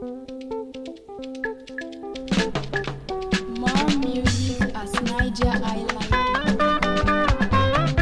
More music as Niger I like it.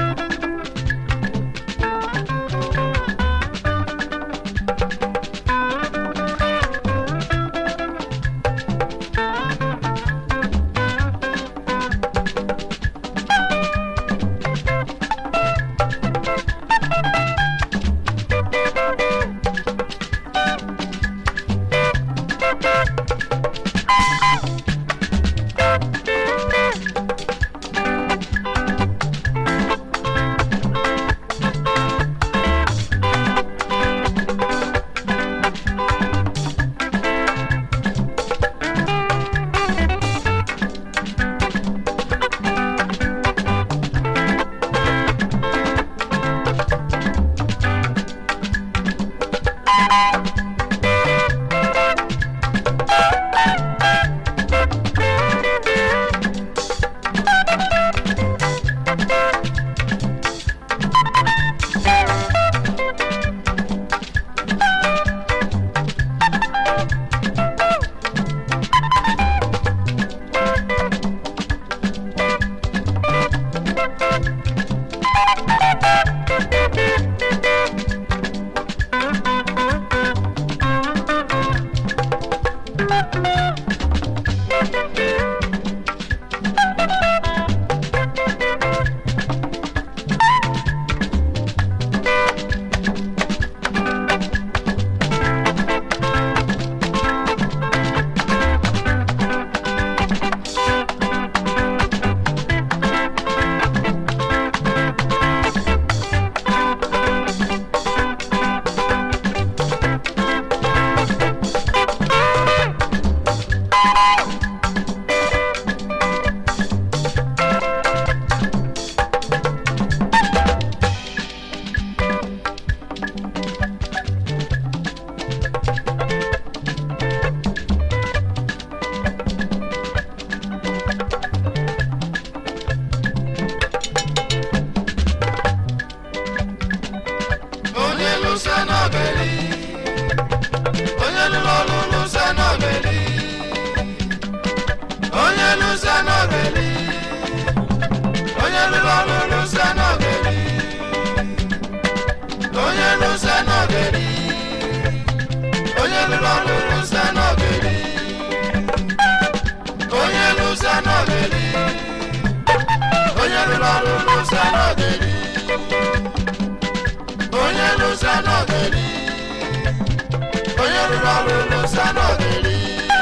onye lụsa n'obeli onye lụrụ ọrụ lụsa n'obeli onye lụsa n'obeli onye lụrụ ọrụ lụsa n'obeli onye lụsa n'obeli onye lụrụ ọrụ lụsa n'obeli onye lụsa n'obeli onye lụrụ ọrụ lụsa n'obeli onye lụsa n'ogeli onye rụrụ ọrụ lụsa n'ogeli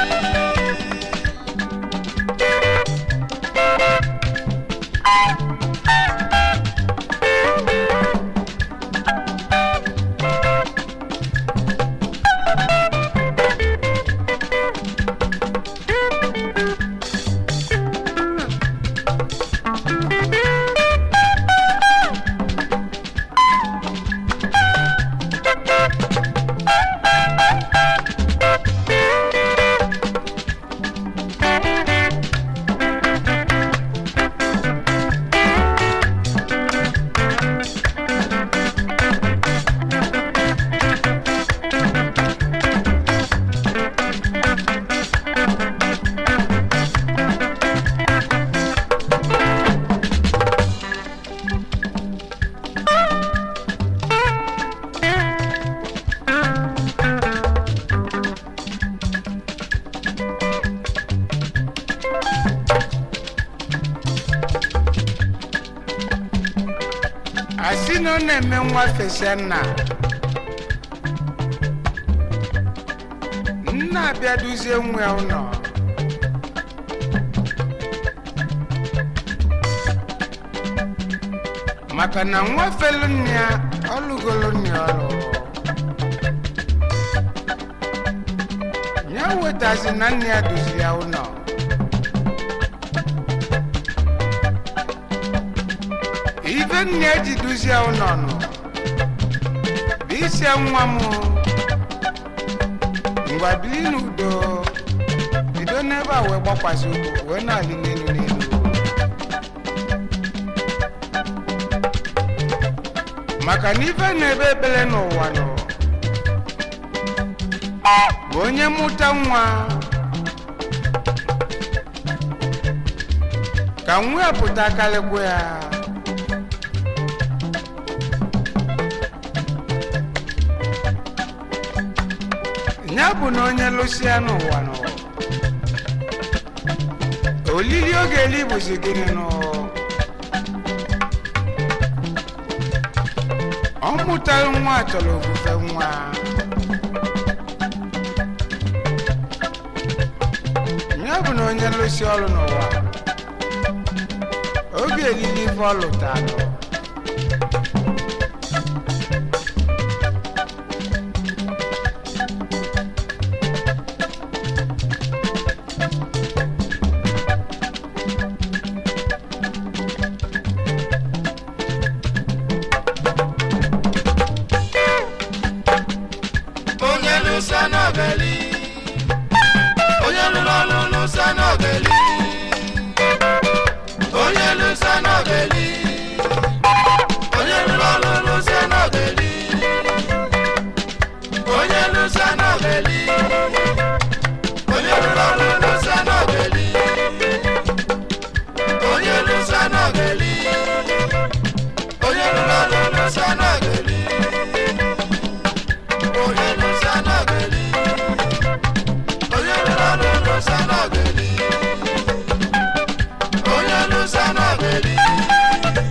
asị na ọ na-eme nwa fesa nna nna abịa duzie nwa ya ụlọ maka na nwa felu nne ya ọlụgolo nne ya ọlụ ya wetazi na nne ya duzi ya ụlọ ife nne ya ji duzie ụlọ nọ bụ isi nwa m ngwa bili n'udo bido n'ebe a wee gbakwasị ụkwụ wee na-alị n'elu n'elu maka na ife na-ebe ebele n'ụwa nọ bụ onye mụta nwa ka nwa ya pụta karịkwa ya ya bụ na onye lụsịa n'ụwa nọ olili oge eli bụzi gịnị nọ ọ mụtara nwa chọrọ ofufe nwa ya bụ na onye lụsị ọrụ n'ụwa oge elili ife ọ lụtalụ onye lụsa n'ogeli onye lụrụ ọrụ lụsa n'ogeli onye lụsa n'ogeli onye lụrụ ọrụ lụsa n'ogeli onye lụsa n'ogeli onye lụrụ ọrụ lụsa n'ogeli onye lụsa n'ogeli onye lụrụ ọrụ lụsa n'ogeli onye lụsa n'ogeli onye lụrụ ọrụ lụsa n'ogeli onye lụsa n'ogeli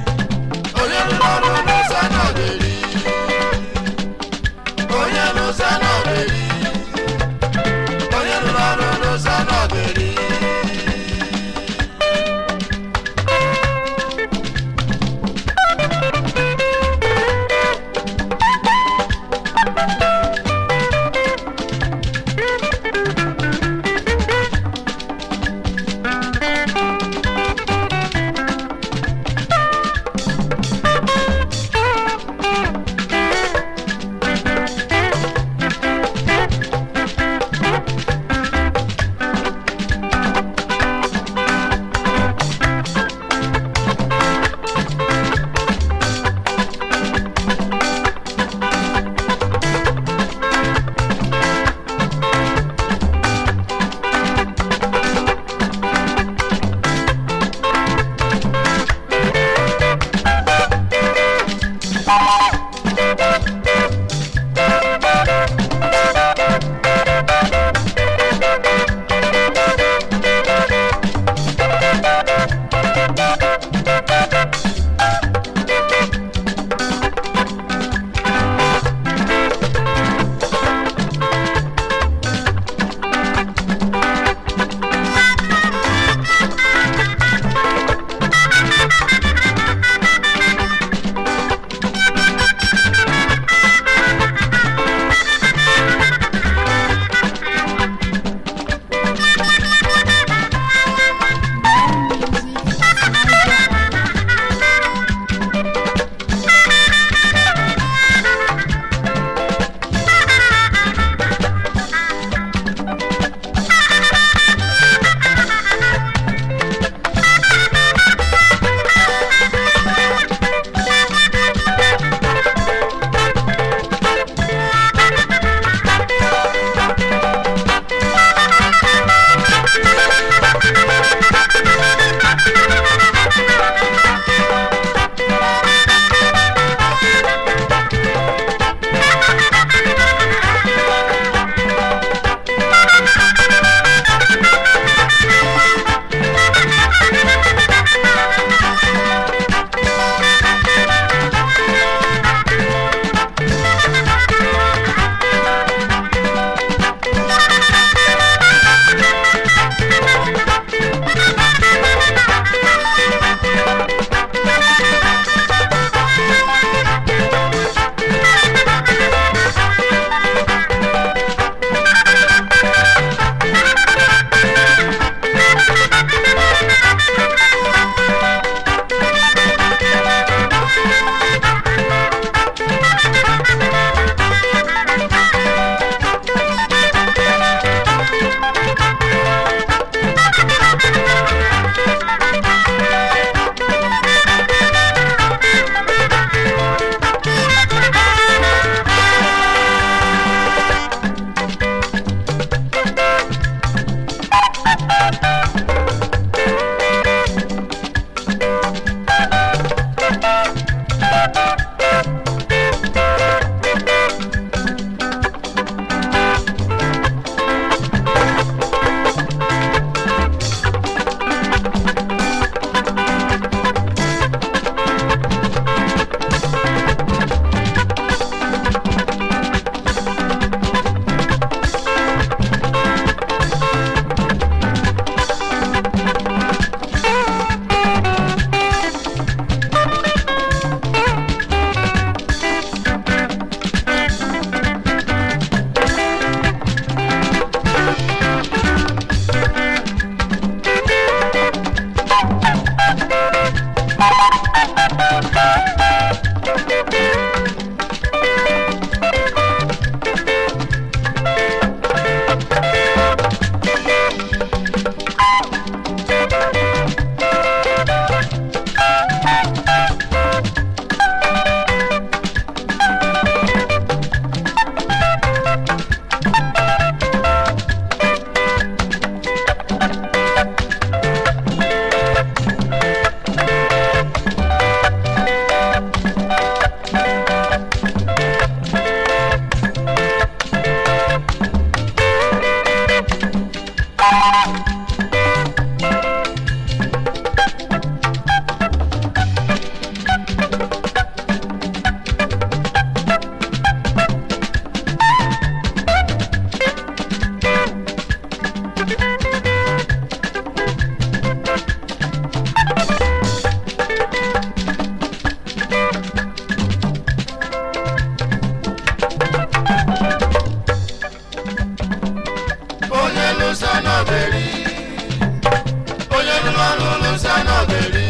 ọrụ n'ụzọ n'ogeri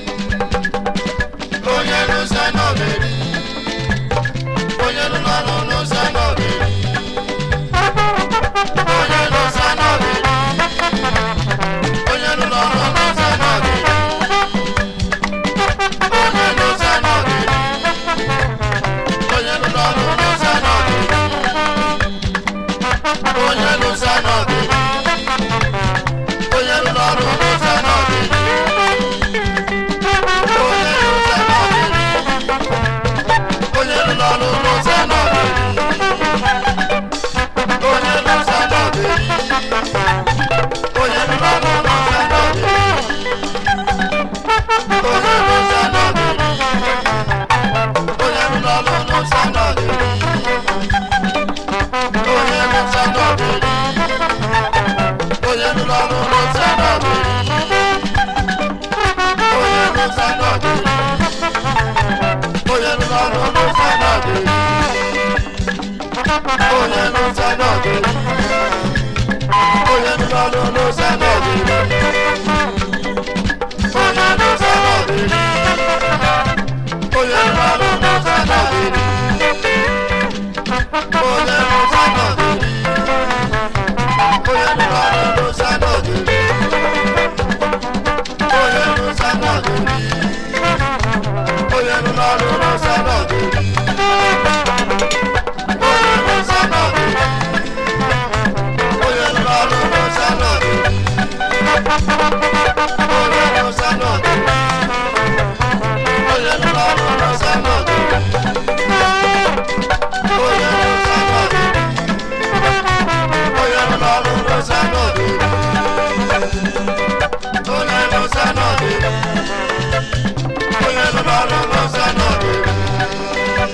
onye n'ụzọ n'ogeri onye rụrụ ọrụ n'ụzọ n'ogeri onye n'ụzọ n'ogeri onye rụrụ ọrụ n'ụzọ n'ogeri onye n'ụzọ n'ogeri onye rụrụ ọrụ n'ụzọ n'ogeri onye n'ụzọ n'ogeri onye rụrụ ọrụ n'ụzọ n'ogeri onye n'ụzọ n'ogeri onye rụrụ ọrụ n'ụzọ n'ogeri onye n'ụzọ n'ogeri onye rụrụ ọrụ n'ụzọ n'ogeri onye n'ụzọ n'ogeri onye rụrụ ọrụ n'ụzọ n'ogeri onye n'ụzọ n'ogeri onye rụrụ ọrụ n'ụzọ n'ogeri onye n'ụzọ n'ogeri onye rụrụ ọrụ n'ụzọ n'ogeri onye n'ụzọ n'ogeri onye rụrụ ọrụ n'ụzọ n'ogeri onye n'ụzọ n'ogeri onye rụrụ ọrụ n'ụzọ n'ogeri onye n'ụzọ n'ogeri onye rụrụ ọrụ n'ụzọ n'ogeri onye n'ụzọ n'ogeri onye rụrụ ọrụ n'ụzọ n'ogeri onye n'ụzọ n'ogeri onye rụrụ ọrụ n'ụzọ n'ogeri onye n'ụzọ n'ogeri onye rụrụ ọrụ n'ụzọ n'ogeri onye n'ụzọ n'ogeri onye rụrụ ọrụ n'ụzọ n'ogeri onye n'ụzọ n'ogeri onye rụrụ ọrụ n'ụzọ n'ogeri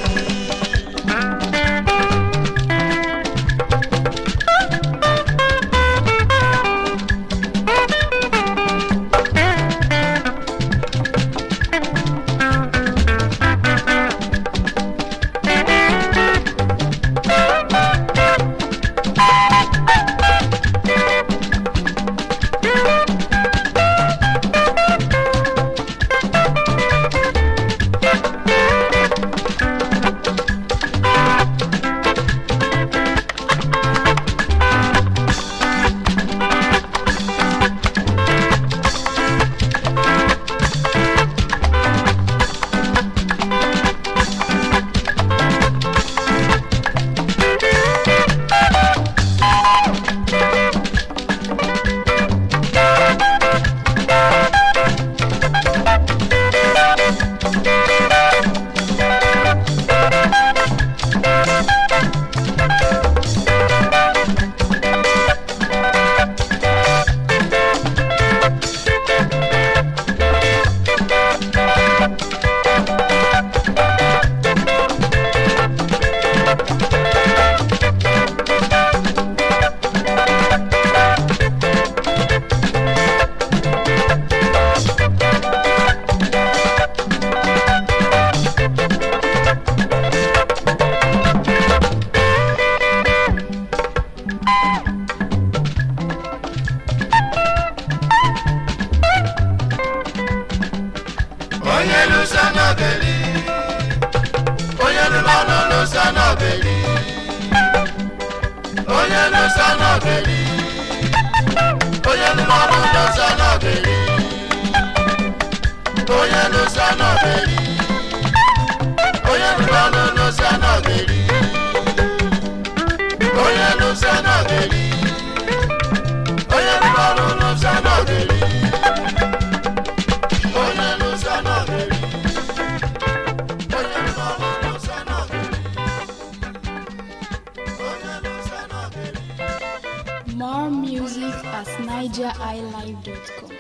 onye lụsa n'ogeri onye lụrụ ọrụ lụsa n'ogeri onye lụsa n'ogeri onye lụrụ ọrụ lụsa n'ogeri onye lụsa n'ogeri onye lụrụ ọrụ lụsa n'ogeri onye lụsa n'ogeri onye lụrụ ọrụ lụsa n'ogeri onye lụsa n'ogeri onye lụrụ ọrụ lụsa n'ogeri onye lụsa n'ogeri More music at nigeriilive.com.